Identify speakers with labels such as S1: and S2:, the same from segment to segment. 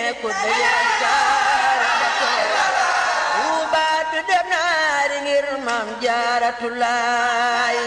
S1: ku dajal jaara ba teewa Tuuba du dem naari ngir maam jaaratulaay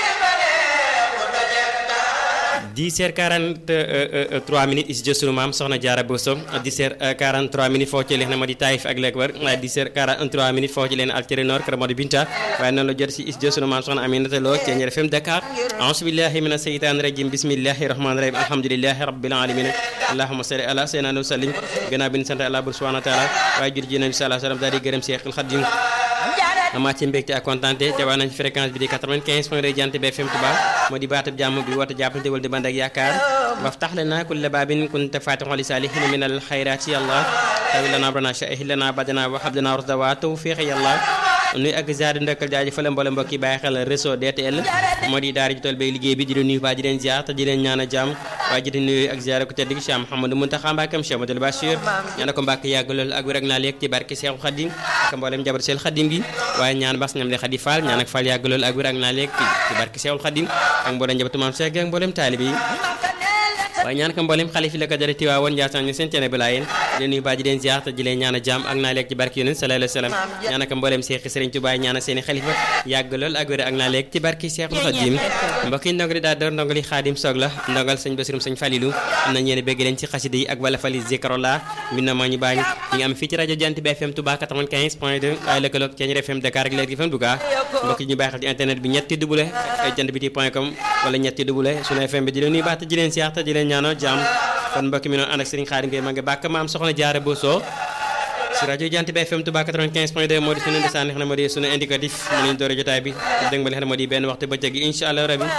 S2: 10h43 minutes is jë sunu maam soxna Jaara Bousso 10h43 minutes foo ci leen moo di Taïf ak Lekbar waaye 10h43 minutes foo ci leen Altéré Nord kër moo di Binta waaye noonu la jot si is jë sunu maam soxna Aminata Lo ci Ñeer FM Dakar auzu billahi mina seytaani rajim bismillahi rahmani rahim alhamdulillahi rabbil alamin allahumma salli ala sayyidina wa sallim gannaaw bi ñu sant Allah subhanahu wa taala waaye jur ji nabi sallallahu alayhi wa sallam daal di gërëm Seexul Xadim amaa ci mbégte ak kontaante te waa nañ fréquence bi di 95 point de Jant bi FM Touba moo di baatab jàmm bi woote jàppante wal di band ak yaakaar waftax lana kulla baabin kunta fatixan li saalihin min al xayraati yàlla tawi lana brana shahih lana badana wa habdana rusda wa tawfiq yàlla nuy ak ziar di ndokkal jaajëfal mboolem mbokk yi bàyyi xel réseau DTL moo di daara ji tool bay liggéey bi di leen nuyu baa di leen ziar te di leen ñaan a jàmm waaye ji di nuyu ak ziar ko tedd gi Cheikh Mouhamadou Mountakha Mbacké Cheikh Madou Bachir ñaan ko Mbacké yàgg lool ak wér ak naa leeg ci barke Cheikh Khadim ak mboolem jabar Cheikh Khadim gi waaye ñaan bas ñam le Khadi Fall ñaan ak Fall yàgg lool ak wér ak naa leeg ci barke Cheikh Khadim ak mboolem njabootu Maam Cheikh ak mboolem taalibe yi waaye ñaan ko mboolem xalif yi la ko dara Tiwaawoon Njaasaan ñu seen teene bi laayeen di nuyu baa ji leen ziar te di leen ñaan a jàmm ak naa leeg ci barke yonent sallallahu alayhi wa sallam ñaan ko mboolem Seex Sëriñ Tuubaa ñaan seeni xalifa yàgg lool ak wér ak naa leeg ci barke Seexul Xadiim mbokk yi ndongali daa door ndongali Xaadim Soog la ndongal sëñ Basirum sëñ Falilu am na ñeene bëgg leen ci xasida yi ak wala fali zikrullah mi na maa ñu baañ ñi nga am fii ci rajo Jant bi FM Touba 95 point 2 ay lëkkaloog Thiéniere FM Dakar ak Leer FM Louga mbokk yi ñu bàyyi xel ci internet bi ñetti double jant bi ti point com wala ñetti double sunu FM bi di leen nuyu baax te di leen siyaar te di leen ñaanoo jàmm kon mbokk mi noonu ànd ak Serigne Khadim Gueye ma nga bàkk maam soxna Jaara Bousso si rajo Jant bi FM Touba 95 point 2 moo di sunu ndesaan xam ne moo di sunu indicatif mu lañu doore jotaay bi dégg nga li xam ne moo di benn waxtu bëccëg gi incha allah rabi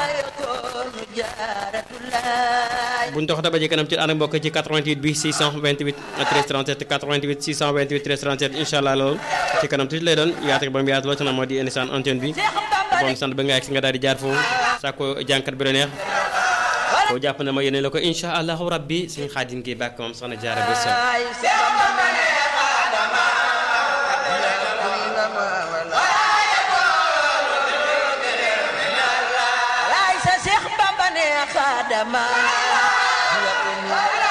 S2: buñ dox dabaje kanam ci ànd mbokk ci 88 bi 628 13 37 88 628 13 37 incha allah loolu ci kanam tuuti lay doon yaatu ba mu yaatu loo ci na moo di indisaan antenne bi bon sant ba nga yegg si nga daal di jaar foofu sàkko jànkat bi la neex koo jàpp na ma yéene la ko incha allahu rabbi suñu xaadim gi bàkk moom soxna jaara bés
S1: xadama